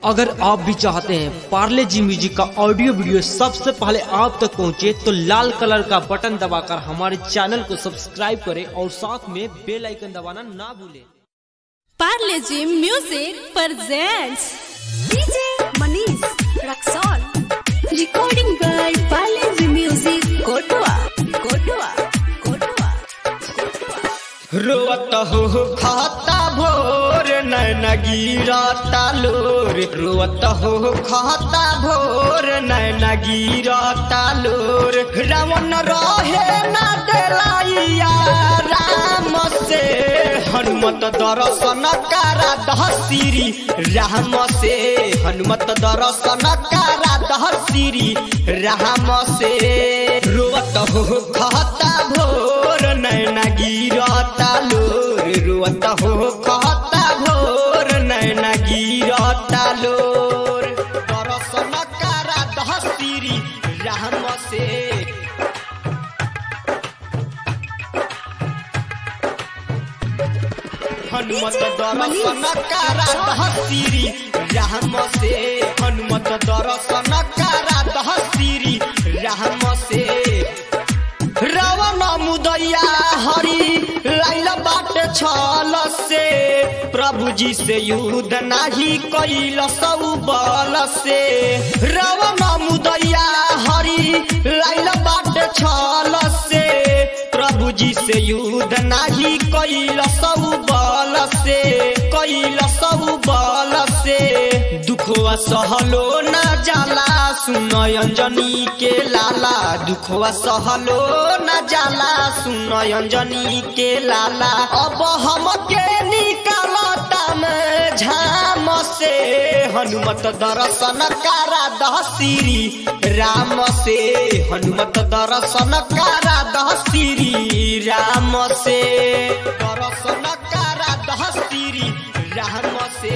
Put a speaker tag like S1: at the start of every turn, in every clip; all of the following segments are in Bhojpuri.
S1: अगर आप भी चाहते हैं पार्ले जी म्यूजिक का ऑडियो वीडियो सबसे पहले आप तक पहुंचे तो लाल कलर का बटन दबाकर हमारे चैनल को सब्सक्राइब करें और साथ में बेल आइकन दबाना ना भूलें
S2: Parle G music presents
S3: DJ Manish Raxol.
S2: recording by Parle G music कोटवा कोटवा कोटवा
S1: रोवत हो खाता भोर नैन गिरता लोर रोवत हो खाता भोर नैन गिरता लोर रावण रहे ना देलाइया राम से हनुमत दर्शन कारा दहसिरी राम से हनुमत दर्शन कारा दहसिरी राम से रोवत हो खाता भोर नैना गिरता लोर रोवत हो खाता भोर नैना गिरता लोर दर्शन कारा दहसिरी राम से हनुमत दर्शन कारा दहसिरी राम से हनुमत दर्शन कारा दहसिरी राम से रावण मुदैया हरि लाइल बाट छल से प्रभु जी से युद्ध नाही कैल सौ बल से रावण मुदैया हरि लाइल बाट छल से प्रभु जी से युद्ध नाही कैल सौ बल से कैल सौ बल से दुखवा सहलो न जाला सुन अंजनी के लाला दुखवा सहलो न जाला सुन अंजनी के लाला अब हम के निकालता में झाम से हनुमत दर्शन कारा दहसिरी राम से हनुमत दर्शन कारा दहसिरी राम से दर्शन कारा दहसिरी राम से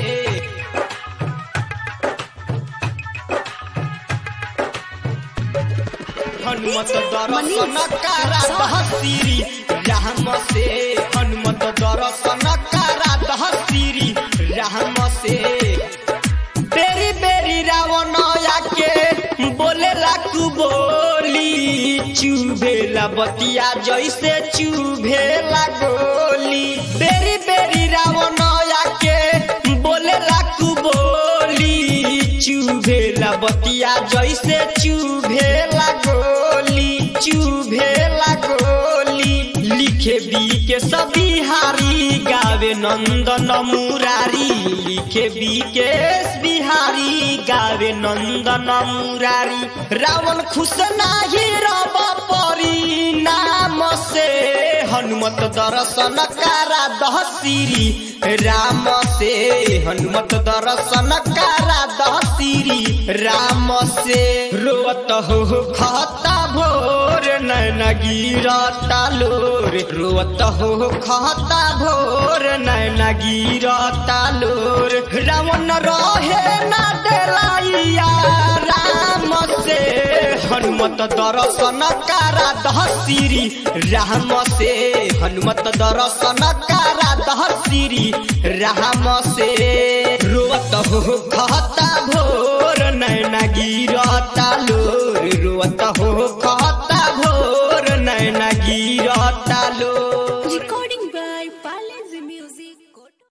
S1: हनुमत दर्शन कारा दहसिरी राम से हनुमत दर्शन कारा दहसिरी राम से बेरी बेरी रावण आके बोले लाकू बोली चुभेला बतिया जैसे चुभेला गोली बेरी बेरी रावण आके बोले लाकू बोली चुभेला बतिया जैसे चुभेला गोली चुभेला गोली लिखे बी के सभी हारी गावे नंदन मुरारी लिखे बी के बिहारी गावे नंदन मुरारी रावण खुश नाही रब परी नाम से हनुमत दर्शन कारा दहसिरी राम से हनुमत दर्शन कारा दहसिरी राम से रोवत हो खाता भोर नैन गिरता लोर रोवत हो खाता भोर नैन गिरता लोर रावण रहे ना देलाइया राम से हनुमत दर्शन कारा दहसिरी राम से हनुमत दर्शन कारा दहसिरी राम से रोवत हो खाता भोर नैना गिरता लोर रोवत हो